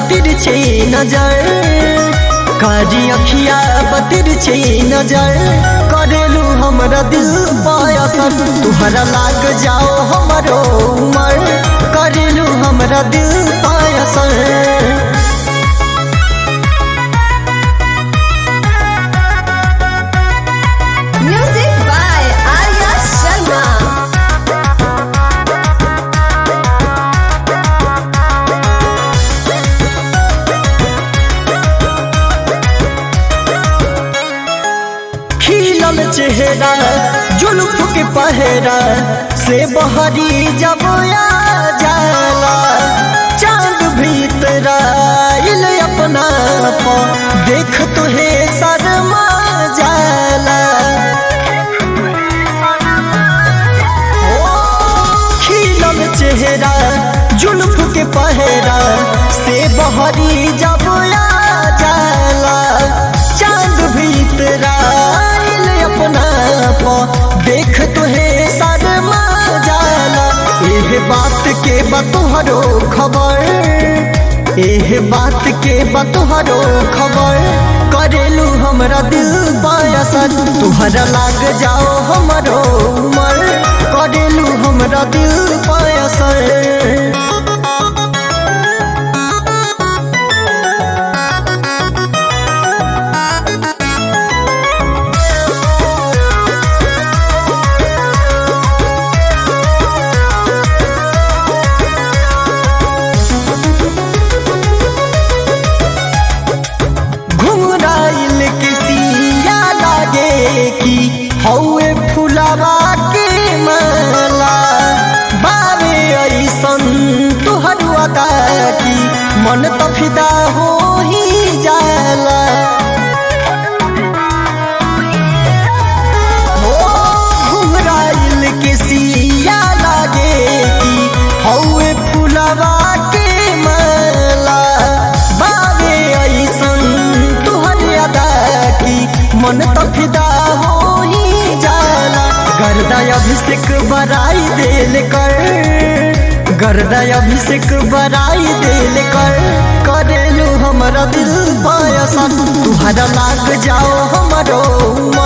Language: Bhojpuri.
बतिर छे नजर कारी अखिया बतिर छे नजर करेलू हमरा दिल पायसर तुहरा लाग जाओ हमरो उमर करेलू हमरा दिल पायसर Music by Arya Sharma. खिलल चेहरा जुल्फ के पहरा से बहरी जब आ जाला चांद भीतर आइल अपना पा देख तुहे शर्मा जाला ओ, खिलल चेहरा जुल्फ के पहरा से बहरी जब आ जाला चांद भीतर आइल अपना पा देख तुहे शर्मा जाला एह बात के बतोहरो खबर एह बात के बतोहरो खबर करेलू हमरा दिल पायसर तुहरा लाग जाओ हमरो उमर करेलू हमरा दिल पायसर घुमराइल के सिया लागे कि हौए फुलावा के माला बारे ऐसन तुहर अदा की मन त फिदा हो ही जाला हो घुमराइल के सिया लागे कि हौए फुलावा के माला बाबे ऐसन तुहर अदा की मन त फिदा हो ही जाला गर्दा अभिषेक बराई देल कर गर्दा अभिषेक बराई देल कर करेलू हमरा दिल पायसा तुहरा लाग जाओ हमरो उमर